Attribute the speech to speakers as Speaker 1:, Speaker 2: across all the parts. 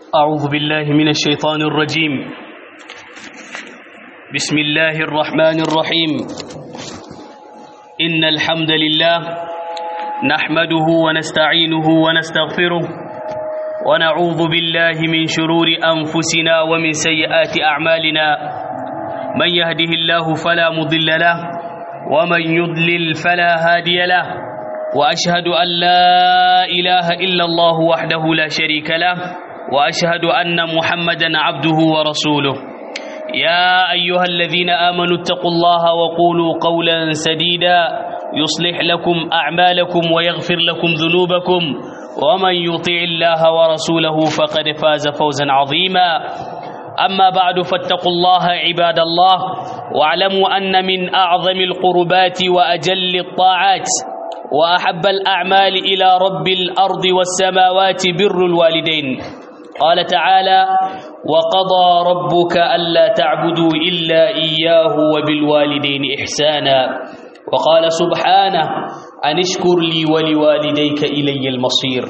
Speaker 1: أعوذ بالله من الشيطان الرجيم بسم الله الرحمن الرحيم إن الحمد لله نحمده ونستعينه ونستغفره ونعوذ بالله من شرور أنفسنا ومن سيئات أعمالنا من يهده الله فلا مضل له ومن يضلل فلا هادي له وأشهد أن لا إله إلا الله وحده لا شريك له وأشهد أن محمدا عبده ورسوله يا أيها الذين آمنوا اتقوا الله وقولوا قولا سديدا يصلح لكم أعمالكم ويغفر لكم ذنوبكم ومن يطع الله ورسوله فقد فاز فوزا عظيما أما بعد فاتقوا الله عباد الله واعلموا أن من أعظم القربات وأجل الطاعات وأحب الأعمال إلى رب الأرض والسماوات بر الوالدين قال تعالى وقضى ربك ألا تعبدوا إلا إياه وبالوالدين إحسانا وقال سبحانه أن اشكر لي ولوالديك إلي المصير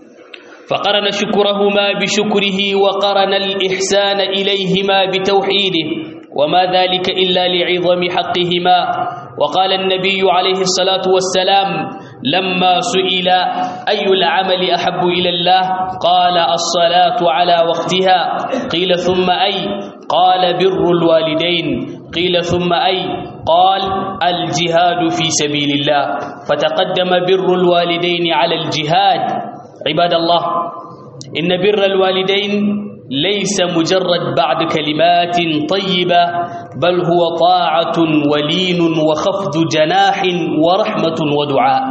Speaker 1: فقرن شكرهما بشكره وقرن الإحسان إليهما بتوحيده وما ذلك إلا لعظم حقهما وقال النبي عليه الصلاة والسلام لما سئل أي العمل أحب إلى الله قال الصلاة على وقتها قيل ثم أي قال بر الوالدين قيل ثم أي قال الجهاد في سبيل الله فتقدم بر الوالدين على الجهاد عباد الله إن بر الوالدين ليس مجرد بعد كلمات طيبة بل هو طاعة ولين وخفض جناح ورحمة ودعاء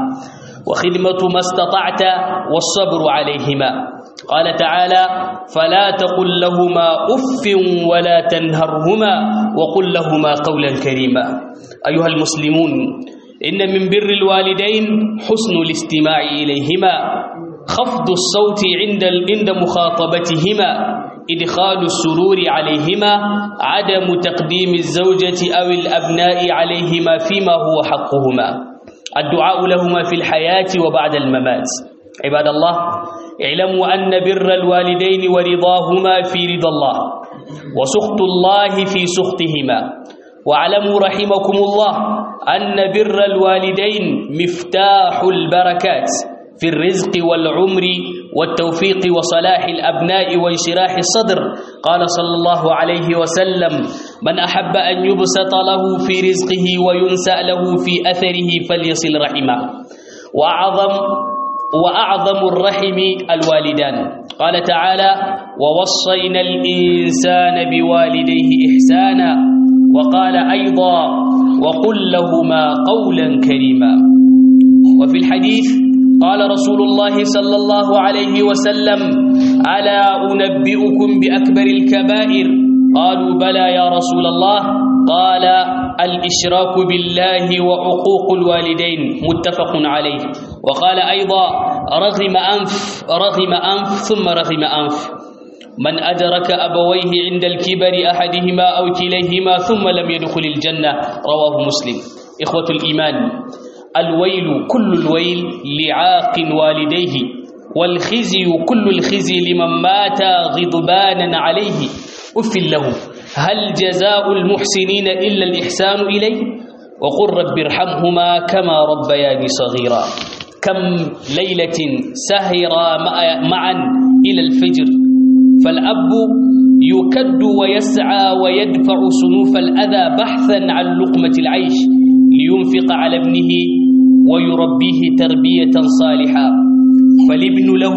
Speaker 1: وخدمة ما استطعت والصبر عليهما قال تعالى فلا تقل لهما أف ولا تنهرهما وقل لهما قولا كريما أيها المسلمون إن من بر الوالدين حسن الاستماع إليهما خفض الصوت عند عند مخاطبتهما إدخال السرور عليهما عدم تقديم الزوجة أو الأبناء عليهما فيما هو حقهما الدعاء لهما في الحياة وبعد الممات عباد الله اعلموا أن بر الوالدين ورضاهما في رضا الله وسخط الله في سخطهما واعلموا رحمكم الله أن بر الوالدين مفتاح البركات في الرزق والعمر والتوفيق وصلاح الأبناء وانشراح الصدر قال صلى الله عليه وسلم من أحب أن يبسط له في رزقه وينسأ له في أثره فليصل رحمه وأعظم وأعظم الرحم الوالدان قال تعالى ووصينا الإنسان بوالديه إحسانا وقال أيضا وقل لهما قولا كريما وفي الحديث قال رسول الله صلى الله عليه وسلم ألا أنبئكم بأكبر الكبائر قالوا بلى يا رسول الله قال الإشراك بالله وعقوق الوالدين متفق عليه وقال أيضا رغم أنف رغم أنف ثم رغم أنف من أدرك أبويه عند الكبر أحدهما أو كليهما ثم لم يدخل الجنة رواه مسلم إخوة الإيمان الويل كل الويل لعاق والديه والخزي كل الخزي لمن مات غضبانا عليه أف له هل جزاء المحسنين إلا الإحسان إليه وقل رب ارحمهما كما ربياني صغيرا كم ليلة سهرا معا إلى الفجر فالأب يكد ويسعى ويدفع صنوف الأذى بحثا عن لقمة العيش لينفق على ابنه ويربيه تربية صالحة فالابن له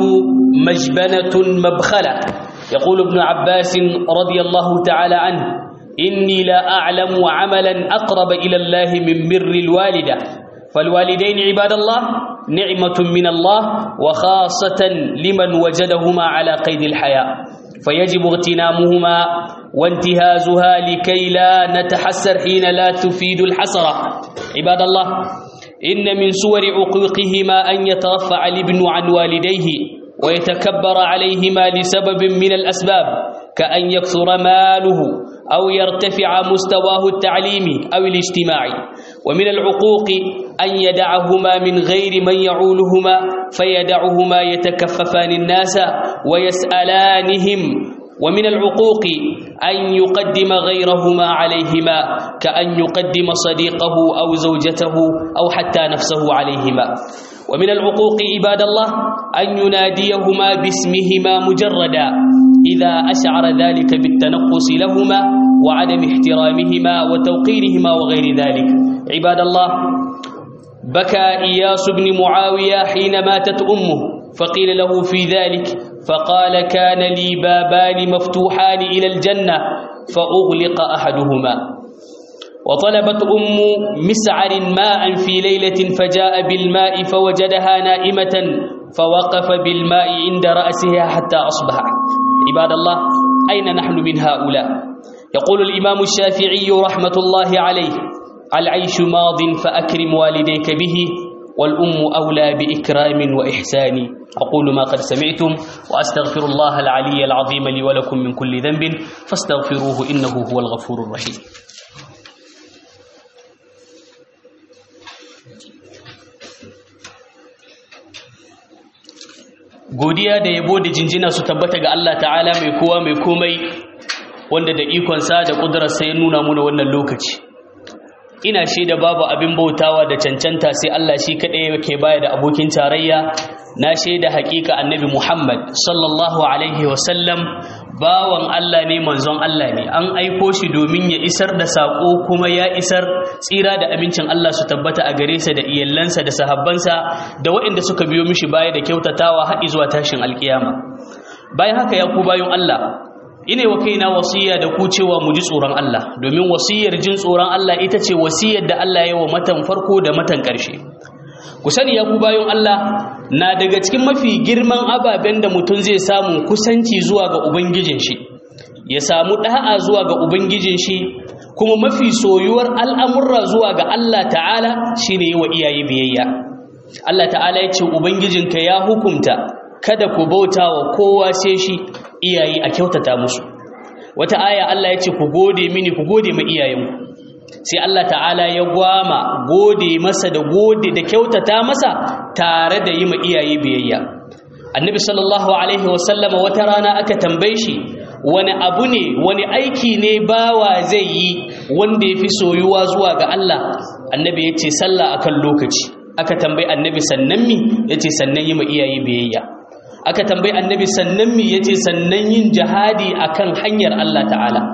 Speaker 1: مجبنة مبخلة يقول ابن عباس رضي الله تعالى عنه إني لا أعلم عملا أقرب إلى الله من بر الوالدة فالوالدين عباد الله نعمة من الله وخاصة لمن وجدهما على قيد الحياة فيجب اغتنامهما وانتهازها لكي لا نتحسر حين لا تفيد الحسرة عباد الله إن من صور عقوقهما أن يترفع الابن عن والديه ويتكبر عليهما لسبب من الأسباب كأن يكثر ماله أو يرتفع مستواه التعليمي أو الاجتماعي ومن العقوق أن يدعهما من غير من يعولهما فيدعهما يتكففان الناس ويسألانهم ومن العقوق أن يقدم غيرهما عليهما كأن يقدم صديقه أو زوجته أو حتى نفسه عليهما ومن العقوق عباد الله أن يناديهما باسمهما مجردا إذا أشعر ذلك بالتنقص لهما وعدم احترامهما وتوقيرهما وغير ذلك عباد الله بكى إياس بن معاوية حين ماتت أمه فقيل له في ذلك فقال كان لي بابان مفتوحان إلى الجنة فأغلق أحدهما وطلبت أم مسعر ماء في ليلة فجاء بالماء فوجدها نائمة فوقف بالماء عند رأسها حتى أصبح عباد الله أين نحن من هؤلاء يقول الإمام الشافعي رحمة الله عليه العيش ماض فأكرم والديك به والأم أولى بإكرام وإحسان أقول ما قد سمعتم وأستغفر الله العلي العظيم لي ولكم من كل ذنب فاستغفروه إنه هو الغفور الرحيم godiya da yabo da jinjina su tabbata ga Allah ta'ala mai kowa mai komai wanda da ikonsa da ƙudurarsa ya nuna muna wannan lokaci ina shaida babu abin bautawa da cancanta sai Allah shi kaɗai yake baya da abokin tarayya na shaida haƙiƙa annabi Muhammad sallallahu alaihi wasallam bawan Allah ne manzon Allah ne an aiko shi domin ya isar da saƙo kuma ya isar tsira da amincin Allah su tabbata a gare sa da iyalansa da sahabbansa da waɗanda suka biyo mishi baya da kyautatawa har zuwa tashin alkiyama bayan haka ya ku bayan Allah ine wa kaina wasiya da ku cewa mu ji tsoron Allah domin wasiyar jin tsoron Allah ita ce wasiyar da Allah ya wa matan farko da matan ƙarshe ku sani ya ku bayan Allah na daga cikin mafi girman ababen da mutum zai samu kusanci zuwa ga ubangijin shi ya samu da'a zuwa ga ubangijin shi kuma mafi soyuwar al'amurra zuwa ga Allah ta'ala shine yi wa iyaye biyayya Allah ta'ala ya ce ubangijinka ya hukunta kada ku bauta wa kowa sai shi iyaye a kyautata musu wata aya Allah ya ce ku gode mini ku gode ma iyayenku sai Allah ta'ala ya gwama gode masa da gode da kyautata masa tare da yi ma iyaye biyayya annabi sallallahu alaihi wasallama wata rana aka tambaye shi wani abu ne wani aiki ne bawa zai yi wanda ya fi soyuwa zuwa ga Allah annabi ya ce sallah akan lokaci aka tambayi annabi sannan mi ya ce sannan yi ma iyaye biyayya aka tambayi annabi sannan mi ya ce sannan yin jihadi akan hanyar Allah ta'ala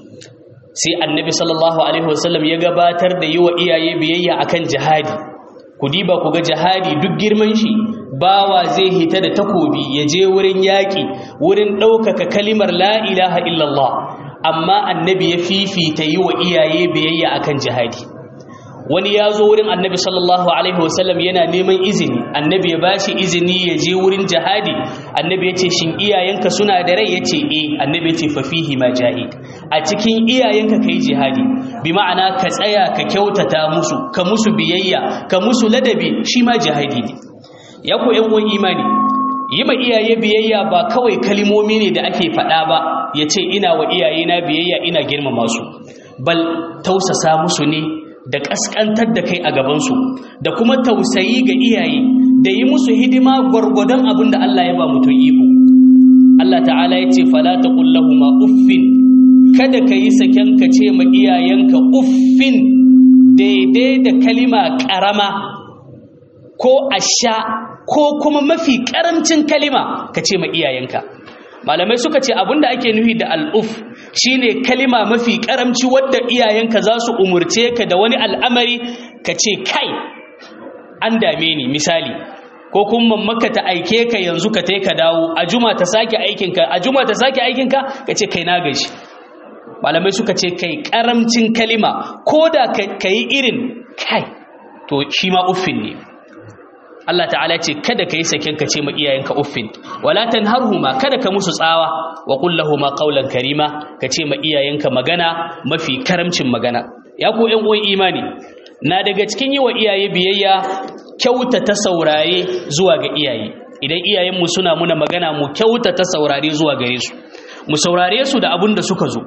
Speaker 1: sai annabi sallallahu alaihi wasallam ya gabatar da yi wa iyaye biyayya akan jihadi ku diba ku ga jihadi duk girman shi bawa zai hita da takobi ya je wurin yaƙi wurin ɗaukaka kalimar la ilaha illallah amma annabi ya fifita yi wa iyaye biyayya akan jihadi wani ya zo wurin annabi sallallahu alaihi wasallam yana neman izini annabi ya bashi izini ya je wurin jihadi annabi ya ce shin iyayenka suna da rai ya ce eh annabi ya ce fafihi ma jahid a cikin iyayenka ka yi jihadi bi ma'ana ka tsaya ka kyautata musu ka musu biyayya ka musu ladabi shi ma jihadi ne ya ku yan uwan imani yi ma iyaye biyayya ba kawai kalimomi ne da ake faɗa ba ya ce ina wa iyayena biyayya ina girmama su bal tausasa musu ne da ƙasƙantar da kai a gabansu da kuma tausayi ga iyaye da yi musu hidima gwargwadon abin da Allah ya ba mutum iko Allah ta'ala ya ce fala ta ma uffin kada ka yi saken ka ce ma iyayenka uffin daidai da kalima ƙarama ko asha ko kuma mafi ƙaramcin kalima ka ce ma iyayenka malamai suka ce abinda ake nufi da al'uf shine kalima mafi karamci wadda iyayenka za su umurce ka da wani al'amari ka ce kai an dame ni misali ko kuma maka ta aike ka yanzu ka ka dawo a juma ta sake aikinka a juma ta sake aikinka ka ce kai na gashi malamai suka ce kai karamcin kalima ko da ka yi irin kai to shi ma uffin ne Allah ta'ala ce kada ka yi saken ka ce ma iyayenka uffin wala tanharhuma kada ka musu tsawa wa qul lahumu qawlan karima ka ce ma iyayenka magana mafi karamcin magana ya ku ƴan uwan imani na daga cikin yi wa iyaye biyayya kyauta ta saurare zuwa ga iyaye idan iyayenmu suna muna magana mu kyauta ta saurare zuwa gare su mu saurare su da abin da suka zo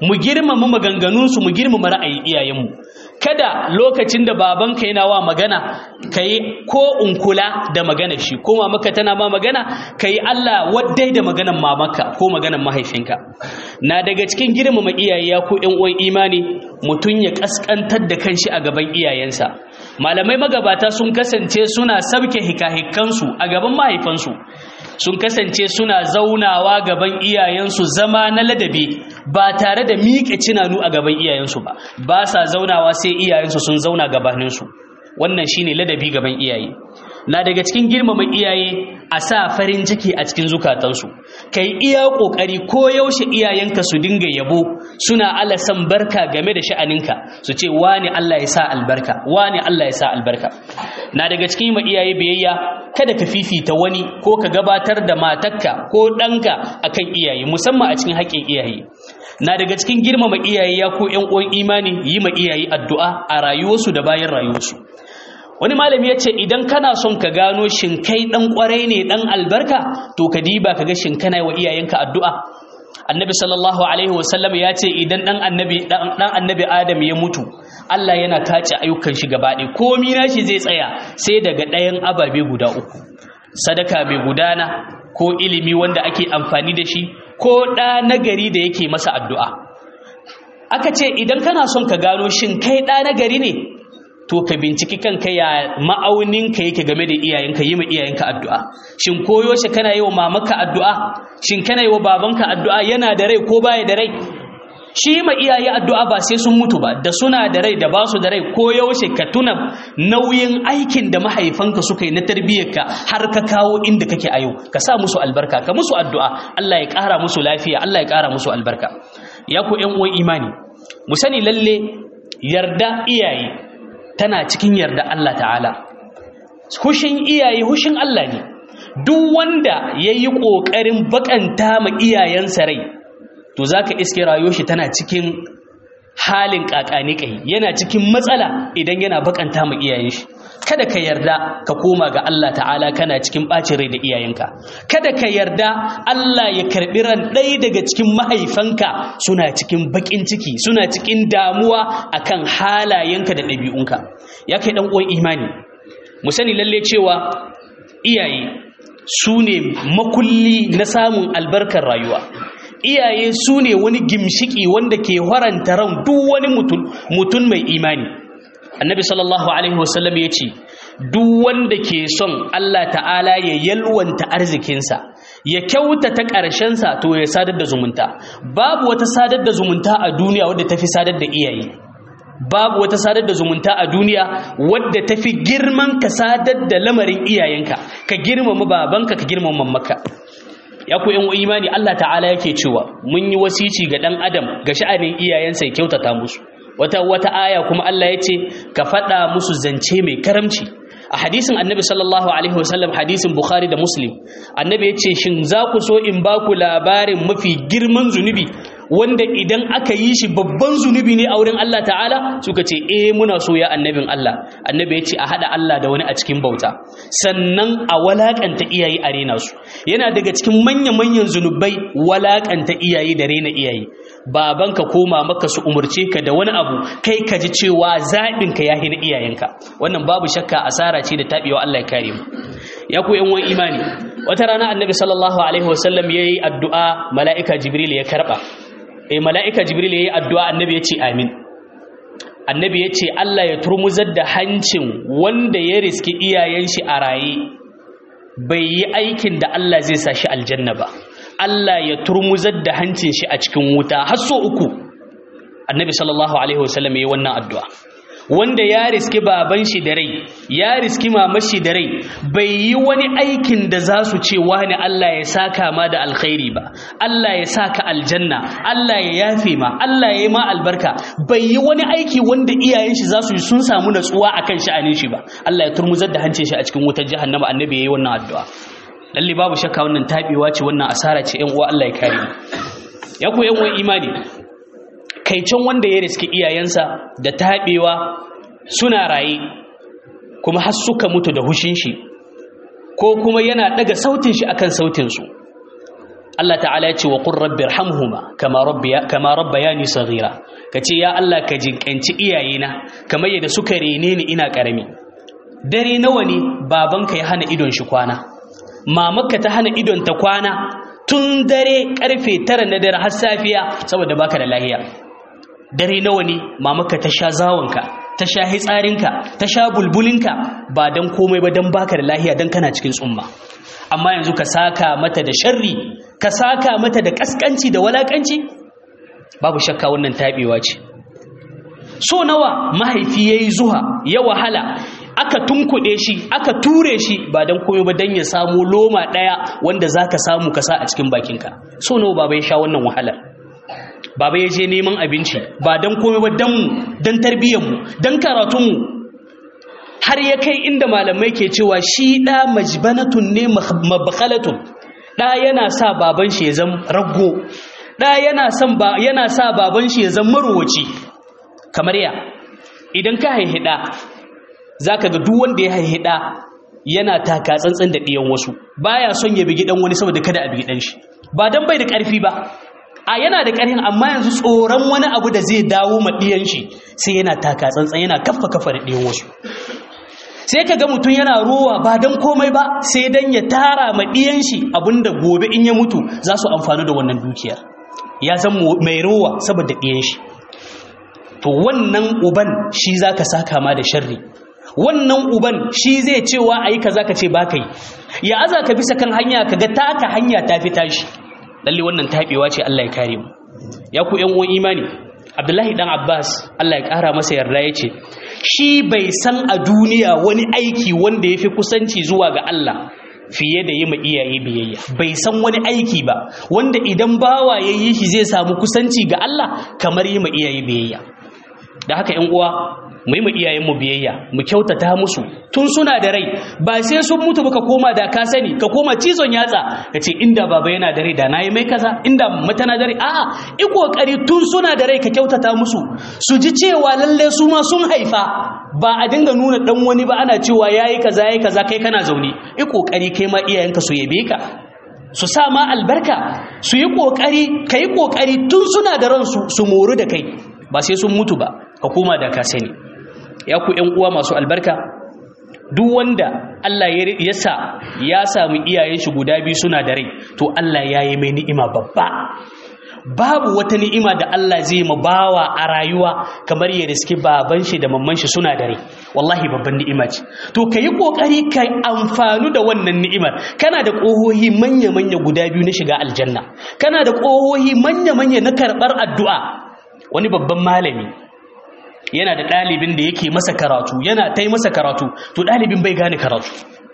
Speaker 1: mu girmama maganganunsu mu girmama ra'ayin iyayenmu kada lokacin da babanka yana wa magana ka yi ko unkula da magana shi ko mamaka tana ma magana ka yi Allah waddai da maganan mamaka ko maganan mahaifinka na daga cikin girmama iyaye ya ko uwan imani mutum ya kaskantar da kanshi a gaban iyayensa malamai magabata sun kasance suna sabke hikahikansu a gaban mahaifansu sun kasance suna zaunawa gaban iyayensu zama na ladabi ba tare da miƙe cinanu a gaban iyayensu ba ba sa zaunawa sai iyayensu sun zauna gabaninsu wannan shine ladabi gaban iyaye na daga cikin girmama iyaye a sa farin ciki a cikin zukatansu kai iya kokari ko yaushe iyayenka su dinga yabo suna alasan barka game da sha'aninka su ce wani Allah ya sa albarka wani Allah ya sa albarka na daga cikin ma iyaye biyayya kada ka fifita wani ko ka gabatar da matarka ko ɗanka akan iyaye musamman a cikin haƙƙin iyaye na daga cikin girmama iyaye ya ko ƴan uwan imani yi ma iyaye addu'a a rayuwarsu da bayan rayuwarsu wani malami ya ce idan kana son ka gano shin kai ɗan ƙwarai ne ɗan albarka to ka diba ka ga shin kana wa iyayenka addu'a annabi sallallahu alaihi wasallam ya ce idan ɗan annabi ɗan annabi adam ya mutu Allah yana kace ayyukan shi gaba ɗaya komi nashi zai tsaya sai daga ɗayan ababe guda uku sadaka mai gudana ko ilimi wanda ake amfani da shi ko ɗa nagari da yake masa addu'a aka ce idan kana son ka gano shin kai ɗa nagari ne to ka binciki kanka ya ma'auninka yake game da iyayenka yi ma iyayenka addu'a shin koyo shi kana yi wa mamaka addu'a shin kana yi wa babanka addu'a yana da rai ko baya da rai shi ma iyaye addu'a ba sai sun mutu ba da suna da rai da ba su da rai ko yaushe ka tuna nauyin aikin da mahaifanka suka yi na tarbiyyarka har ka kawo inda kake a yau ka sa musu albarka ka musu addu'a Allah ya ƙara musu lafiya Allah ya ƙara musu albarka ya ku ƴan uwan imani mu sani lalle yarda iyaye tana cikin yarda Allah ta'ala hushin iyaye hushin Allah ne duk wanda ya yi ƙoƙarin baƙanta ma iyayensa rai to za ka iske rayuwar shi tana cikin halin ƙaƙani yana cikin matsala idan yana baƙanta ma iyayen shi kada ka yarda ka koma ga Allah ta'ala kana cikin ɓacin rai da iyayenka kada ka yarda Allah ya karɓi ran ɗaya daga cikin mahaifanka suna cikin baƙin ciki suna cikin damuwa akan halayenka da ɗabi'unka ya kai ɗan uwan imani mu sani lalle cewa iyaye su ne makulli na samun albarkar rayuwa iyaye su ne wani gimshiki wanda ke haranta ran duk wani mutum mai imani annabi sallallahu alaihi wasallam ya ce duk wanda ke son Allah ta'ala ya yalwanta arzikinsa ya kyautata ƙarshensa to ya sadar da zumunta babu wata sadar da zumunta a duniya wadda tafi sadar da iyaye babu wata sadar da zumunta a duniya wadda tafi girman ka sadar da lamarin iyayenka ka girmama babanka ka girmama mamaka ya ku yan imani Allah ta'ala yake cewa mun yi wasici ga dan adam ga sha'anin iyayensa ya kyautata musu wata wata aya kuma Allah ya ce ka faɗa musu zance mai karamci a hadisin annabi sallallahu alaihi wasallam hadisin bukhari da muslim annabi ya ce shin za ku so in ba ku labarin mafi girman zunubi wanda idan aka yi shi babban zunubi ne a wurin Allah ta'ala suka ce eh muna so ya annabin Allah annabi ya ce a hada Allah da wani a cikin bauta sannan a walakanta iyaye a rena su yana daga cikin manya-manyan zunubai walakanta iyaye da rena iyaye babanka ko mamaka su umurce ka da wani abu kai ka ji cewa zaɓinka ya hina iyayenka wannan babu shakka asara ce da taɓewa Allah ya kare mu ya ku yan wani imani wata rana annabi sallallahu alaihi wasallam ya yi addu'a mala'ika jibril ya karɓa eh mala'ika jibril ya yi addu'a annabi ya ce amin annabi ya ce Allah ya turmuzar da hancin wanda ya riski iyayen shi a raye bai yi aikin da Allah zai sa shi aljanna ba Allah ya turmuzar da hancin shi a cikin wuta har so uku annabi sallallahu alaihi wasallam ya yi wannan addu'a wanda ya riski baban shi da rai ya riski mamar shi da rai bai yi wani aikin da za su ce wani Allah ya saka ma da alkhairi ba Allah ya saka aljanna Allah ya yafe ma Allah ya yi ma albarka bai yi wani aiki wanda iyayen shi za su yi sun samu natsuwa akan sha'anin shi ba Allah ya turmuzar da hancin shi a cikin wutar jahannama annabi yayi wannan addu'a lalle babu shakka wannan tabewa ce wannan asara ce ƴan uwa Allah ya kare mu ya ku ƴan uwan imani kaicin wanda ya riski iyayensa da taɓewa suna raye kuma har suka mutu da hushin shi ko kuma yana daga sautin shi akan sautin su Allah ta'ala ya ce wa qur rabbi irhamhuma kama rabbiya kama rabbayani saghira kace ya Allah ka jinkanci iyayena kamar yadda suka rene ni ina karami dare nawa ne babanka ya hana idon shi kwana mamanka ta hana idon ta kwana tun dare karfe 9 na dare har safiya saboda baka da lahiya dare nawa ne mamanka ta sha zawonka ta sha hitsarinka ta sha bulbulinka ba dan komai ba dan baka da lahiya dan kana cikin tsumma amma yanzu ka saka mata da sharri ka saka mata da kaskanci da walakanci babu shakka wannan tabewa ce so nawa mahaifi yayi zuha ya wahala aka tunkuɗe shi aka ture shi ba dan komai ba dan ya samu loma ɗaya wanda zaka samu ka sa a cikin bakinka so nawa baba ya sha wannan wahalar baba ya je neman abinci ba dan komai ba dan mu dan tarbiyyar mu dan karatun mu har ya kai inda malamai ke cewa shi ɗa majbanatun ne mabakhalatun ɗa yana sa baban shi ya zama raggo ɗa yana yana sa baban shi ya zama marowaci kamar ya idan ka haihi ɗa za ka ga duk wanda ya haihi ɗa yana taka tsantsan da ɗiyan wasu baya son ya bigi ɗan wani saboda kada a bigi ɗan shi ba don bai da ƙarfi ba a yana da ƙarfin amma yanzu tsoron wani abu da zai dawo ma ɗiyan shi sai yana taka tsantsan yana kafa kafa da ɗiyan wasu sai ka ga mutum yana rowa ba don komai ba sai don ya tara ma ɗiyan shi abinda gobe in ya mutu za su amfani da wannan dukiyar ya zan mai rowa saboda ɗiyan shi to wannan uban shi za ka saka ma da sharri wannan uban shi zai cewa a yi ka za ka ce ba ka yi ya aza ka bisa kan hanya ka ga taka hanya ta fi tashi lalle wannan taɓewa ce Allah ya kare mu ya ku ƴan uwan imani Abdullahi dan Abbas Allah ya ƙara masa yarda ya ce shi bai san a duniya wani aiki wanda ya fi kusanci zuwa ga Allah fiye da yi ma iyaye biyayya bai san wani aiki ba wanda idan bawa ya yi shi zai samu kusanci ga Allah kamar yi ma iyaye biyayya da haka ‘yan uwa mu yi ma iyayenmu biyayya mu kyautata musu tun suna da rai ba sai sun mutu ba ka koma da ka sani ka koma cizon yatsa ka ce inda baba yana da rai da na yi mai kaza inda mata na da rai a'a i kokari tun suna da rai ka kyautata musu su ji cewa lalle su ma sun haifa ba a dinga nuna dan wani ba ana cewa yayi kaza yayi kaza kai kana zaune i kokari kai ma iyayenka su yabe ka su sa ma albarka su yi kokari kai kokari tun suna da ransu su moru da kai ba sai sun mutu ba ka koma da ka sani ya ku ƴan uwa masu albarka duk wanda Allah ya sa ya samu iyayen shi guda biyu suna da rai to Allah ya yi mai ni'ima babba babu wata ni'ima da Allah zai ma bawa a rayuwa kamar ya riski baban shi da mamman shi suna da rai wallahi babban ni'ima ce to ka yi kokari ka amfanu da wannan ni'imar kana da ƙohohi manya-manya guda biyu na shiga aljanna kana da ƙohohi manya-manya na karɓar addu'a wani babban malami yana da ɗalibin da yake masa karatu yana ta yi masa karatu to ɗalibin bai gane karatu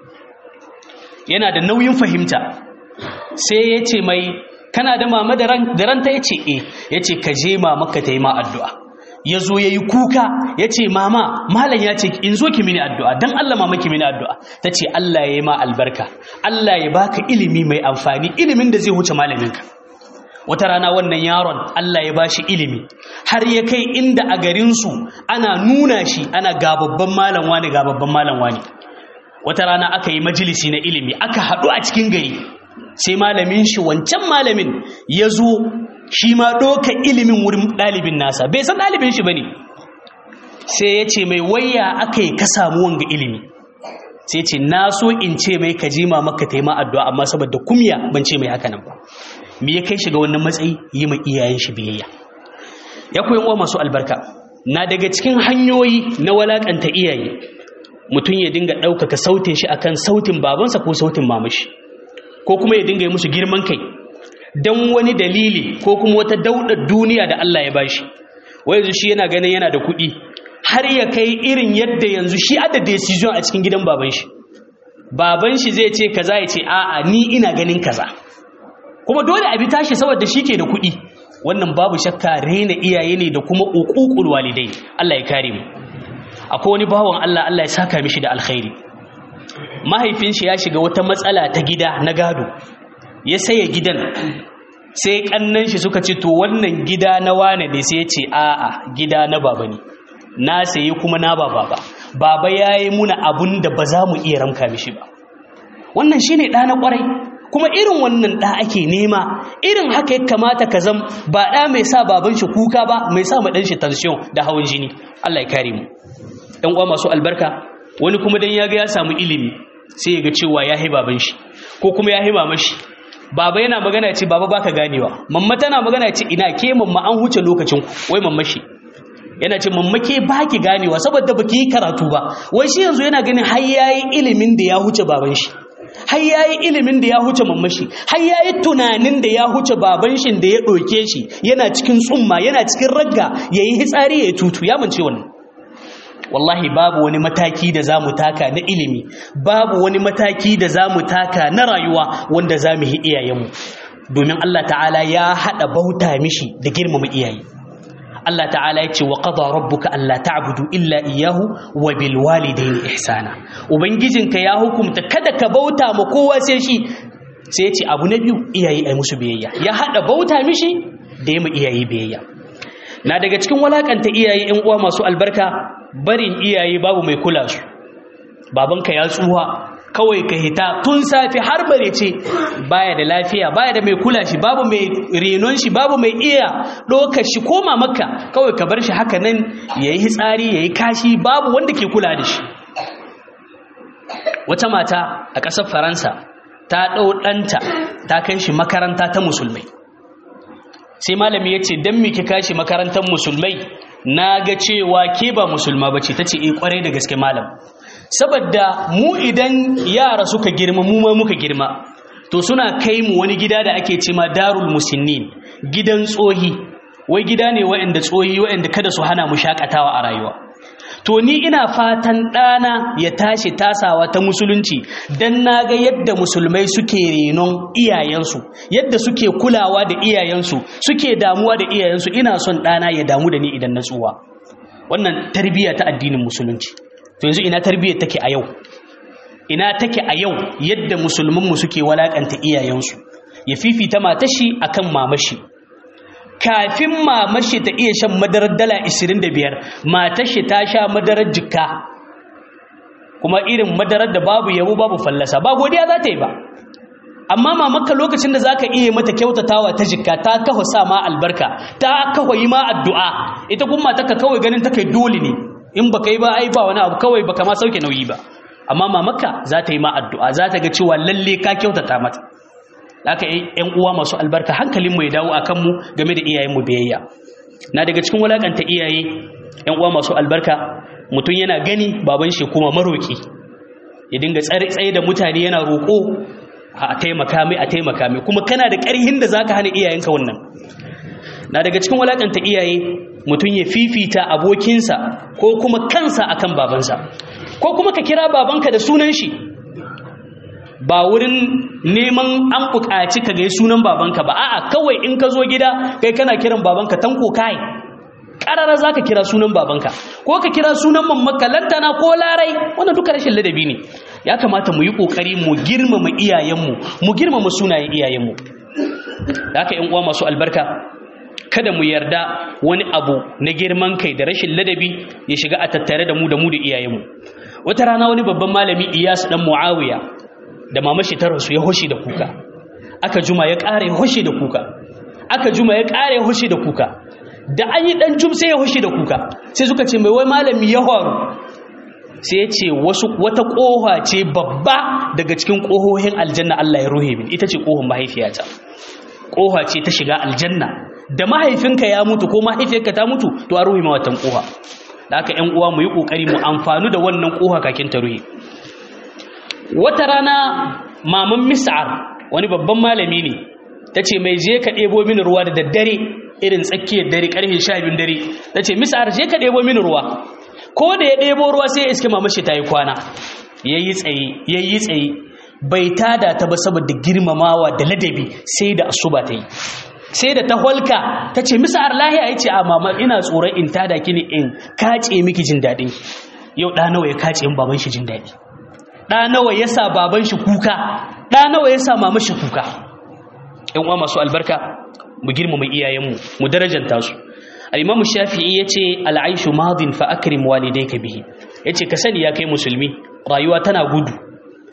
Speaker 1: yana da nauyin fahimta sai ya ce mai kana da mama da ranta ya ce e ya ce ka je mama ka ta yi ma addu'a ya zo ya yi kuka ya ce mama malam ya ce in zo ki mini addu'a don Allah mama ki mini addu'a ta ce Allah ya yi ma albarka Allah ya baka ilimi mai amfani ilimin da zai huce malaminka wata rana wannan yaron Allah ya bashi ilimi har ya kai inda a garinsu ana nuna shi ana ga babban malam wani ga babban malam wani wata rana aka yi majalisi na ilimi aka haɗu a cikin gari sai malamin shi wancan malamin ya zo shi ma ɗoka ilimin wurin ɗalibin nasa bai san ɗalibin shi ba ne sai ya ce mai waya aka yi ka samu wanga ilimi sai ce na so in ce mai ka jima maka taima addu'a amma saboda kumya ban ce mai haka nan ba me ya kai shi ga wannan matsayi yi ma iyayen shi biyayya ya koyi wa masu albarka na daga cikin hanyoyi na walakanta iyaye mutum ya dinga ɗaukaka sautin shi akan sautin babansa ko sautin mamashi ko kuma ya dinga yi musu girman kai don wani dalili ko kuma wata daudar duniya da Allah ya bashi wai yanzu shi yana ganin yana da kuɗi har ya kai irin yadda yanzu shi ada decision a cikin gidan baban shi baban shi zai ce kaza ya ce a'a ni ina ganin kaza kuma dole a bi tashi saboda shi ke da kuɗi wannan babu shakka rena iyaye ne da kuma uququl walidai Allah ya kare mu akwai wani bawan Allah Allah ya saka mishi da alkhairi mahaifin shi ya shiga wata matsala ta gida na gado ya saye gidan sai kannan shi suka ce to wannan gida na wane ne sai ya ce a'a gida na baba ne na sayi kuma na ba baba baba yayi muna abun da ba za mu iya ramka mishi ba wannan shine ɗa na ƙwarai kuma irin wannan ɗa ake nema irin haka ya kamata ka zam ba ɗa mai sa baban shi kuka ba mai sa ma ɗan shi tension da hawan jini Allah ya kare mu ɗan uwa masu albarka wani kuma dan ya ga ya samu ilimi sai ya ga cewa ya hi baban shi ko kuma ya hi mama shi baba yana magana ya ce baba baka ganewa mamma tana magana ya ce ina ke mamma an huce lokacin ku wai mamma shi yana ce mamma ke baki ganewa saboda baki yi karatu ba wai shi yanzu yana ganin har yayi ilimin da ya huce baban shi har yayi ilimin da ya huce mamma shi har yayi tunanin da ya huce baban shi da ya doke shi yana cikin tsumma yana cikin ragga yayi hitsari yayi tutu ya mance wannan wallahi babu wani mataki da za mu taka na ilimi babu wani mataki da za mu taka na rayuwa wanda za mu yi iyayenmu domin Allah ta'ala ya haɗa bauta mishi da girmama iyaye Allah ta'ala ya ce wa qada rabbuka alla ta'budu illa iyyahu wa bil walidayni ihsana ubangijinka ya hukumta kada ka bauta ma kowa sai shi sai ya ce abu na biyu iyaye ai musu biyayya ya haɗa bauta mishi da yi iyaye biyayya na daga cikin walakanta iyaye yan uwa masu albarka barin iyaye babu mai kula su babanka ya tsuwa kawai ka hita tun safi har bare ce baya da lafiya baya da mai kula shi babu mai renon shi babu mai iya ɗaukar shi koma makka kawai ka bar shi haka nan ya yi hitsari ya yi kashi babu wanda ke kula da shi wata mata a ƙasar faransa ta ɗau ɗanta ta kai shi makaranta ta musulmai sai malami ya ce don miki kashi makarantar musulmai na ga cewa ke ba musulma ba ce ta ce in kwarai da gaske malam saboda mu idan yara suka girma mu ma muka girma to suna kai mu wani gida da ake ce ma darul musinnin gidan tsohi wai gida ne waɗanda tsohi waɗanda kada su hana mu shakatawa a rayuwa to ni ina fatan ɗana ya tashi tasawa ta musulunci don na ga yadda musulmai suke renon iyayensu yadda suke kulawa da iyayensu suke damuwa da iyayensu ina son ɗana ya damu da ni idan na tsuwa wannan tarbiyya ta addinin musulunci to yanzu ina tarbiyyar take a yau ina take a yau yadda musulmanmu suke walakanta iyayensu ya fifita matashi akan mamashi kafin mamashi ta iya shan madarar dala 25 matashi ta sha madarar jikka kuma irin madarar da babu yabo babu fallasa ba godiya za ta yi ba amma mamaka lokacin da za ka iya mata kyautatawa ta jikka ta kawo sa ma albarka ta kawo yi ma addu'a ita kuma ta ka kawai ganin ta kai dole ne in ba ka yi ba ai ba wani abu kawai ba ma sauke nauyi ba amma mamaka za ta yi ma addu'a za ta ga cewa lalle ka kyautata mata haka ‘yan uwa masu albarka hankalinmu ya dawo a kanmu game da iyayenmu biyayya na daga cikin walakanta iyaye ‘yan uwa masu albarka mutum yana gani baban shi kuma maroki ya dinga tsaye da mutane yana roƙo a taimaka mai a taimaka mai kuma kana da ƙarhin da zaka hana iyayenka wannan na daga cikin walakanta iyaye mutum ya fifita abokinsa ko kuma kansa akan babansa ko kuma ka kira babanka da sunan shi ba wurin neman an buƙaci ka ga sunan babanka ba a'a kawai in ka zo gida kai kana kiran babanka tanko kai ƙarara za ka kira sunan babanka ko ka kira sunan mamaka lantana ko larai wannan duka rashin ladabi ne ya kamata mu yi ƙoƙari mu girmama iyayenmu mu girmama sunayen iyayenmu da haka uwa masu albarka kada mu yarda wani abu na girman kai da rashin ladabi ya shiga a tattare da mu da mu da iyayenmu wata rana wani babban malami iyas dan muawiya da mamashi ta rasu ya hoshi da kuka aka juma ya ƙara ya hoshi da kuka aka juma ya ƙara ya hoshi da kuka da an yi ɗan jum sai ya hoshi da kuka sai suka ce mai wai malami ya faru sai ya ce wasu wata ƙoha ce babba daga cikin ƙohohin aljanna Allah ya ruhe min ita ce ƙohon mahaifiyata ƙoha ce ta shiga aljanna da mahaifinka ya mutu ko mahaifiyarka ta mutu to a ruhe ma watan ƙoha da haka ƴan uwa mu yi ƙoƙari mu amfanu da wannan ƙoha kakin ta ruhe wata rana maman mis'ar wani babban malami ne ta ce mai je ka ɗebo mini ruwa da daddare irin tsakiyar dare ƙarfe sha biyun dare ta ce mis'ar je ka ɗebo mini ruwa ko da ya ɗebo ruwa sai ya iske mamashi ta yi kwana ya yi tsaye ya yi tsaye bai tada ta ba saboda girmamawa da ladabi sai da asuba ta yi sai da ta holka ta ce mis'ar lahiya ya ce a mama ina tsoron in tada ki ne in kace miki jin daɗin yau ɗa nawa ya kace in baban shi jin daɗi ɗa nawa ya sa baban shi kuka ɗa nawa ya sa mama shi kuka ‘yan uwa masu albarka mu girmama iyayenmu mu darajanta su al'imamu shafi'i ya ce al'aishu madin fa akrim walidai ka bihi ya ce ka sani ya kai musulmi rayuwa tana gudu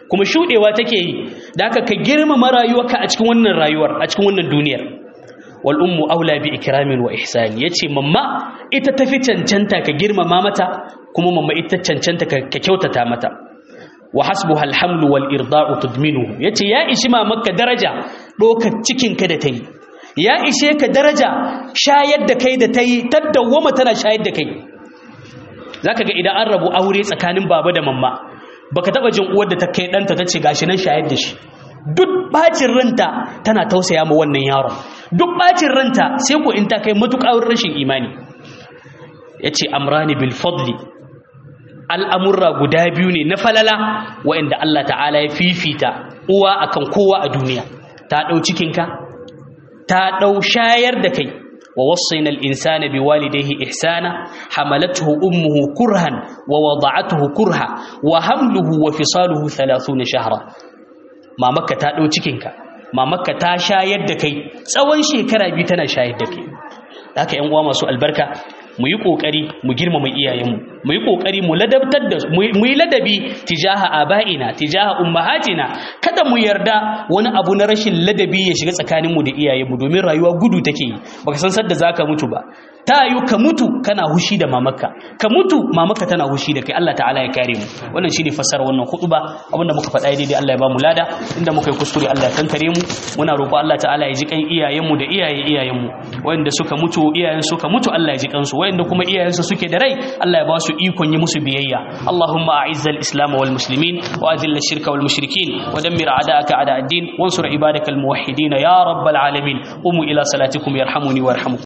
Speaker 1: kuma shudewa take yi da haka ka girmama rayuwarka a cikin wannan rayuwar a cikin wannan duniyar wal ummu aula bi ikramin wa ihsan yace mamma ita tafi cancanta ka girmama mata kuma mamma ita cancanta ka kyautata mata wa hasbuha alhamlu wal irda'u tudminuhu yace ya ishi mamakka daraja dokar cikin ka da tayi ya ishe ka daraja shayar da kai da tayi taddawama tana shayar da kai zaka ga idan an rabu aure tsakanin baba da mamma baka taba jin uwar da ta kai danta tace gashi nan shayar da shi duk bacin ranta tana tausaya ma wannan yaron duk bacin ranta sai ko in ta kai matuƙar rashin imani yace amrani bil fadli al'amurra guda biyu ne na falala wa'inda Allah ta'ala ya fifita uwa akan kowa a duniya ta ɗau cikinka ta ɗau shayar da kai wa wasaina al-insana biwalidayhi ihsana hamalathu ummuhu kurhan wa wada'atuhu kurha wa hamluhu wa fisaluhu 30 shahra mamakka ta ɗau cikinka mamakka ta shayar da kai tsawon shekara biyu tana shayar da kai haka yan uwa masu albarka mu yi kokari mu girmama iyayenmu mu yi kokari mu ladabtar da mu yi ladabi tijaha aba'ina tijaha ummahatina kada mu yarda wani abu na rashin ladabi ya shiga tsakanin mu da iyayenmu domin rayuwa gudu take yi baka san sadda zaka mutu ba ta yi ka mutu kana hushi da mamakka ka mutu mamakka tana hushi da kai Allah ta'ala ya kare mu wannan shine fassara wannan khutba abinda muka faɗa daidai Allah ya ba mu lada inda muka yi kuskure Allah ya kankare mu muna roƙo Allah ta'ala ya ji kan iyayenmu da iyaye iyayenmu wanda suka mutu iyayen suka mutu Allah ya ji kansu wanda kuma iyayensu suke da rai Allah ya ba su ikon yi musu biyayya Allahumma a'izzal islam wal muslimin wa adhill ash-shirka wal mushrikin wa dammir a'da'aka a'da ad-din wansur ibadakal muwahhidin ya rabbal alamin qumu ila salatikum yarhamuni warhamukum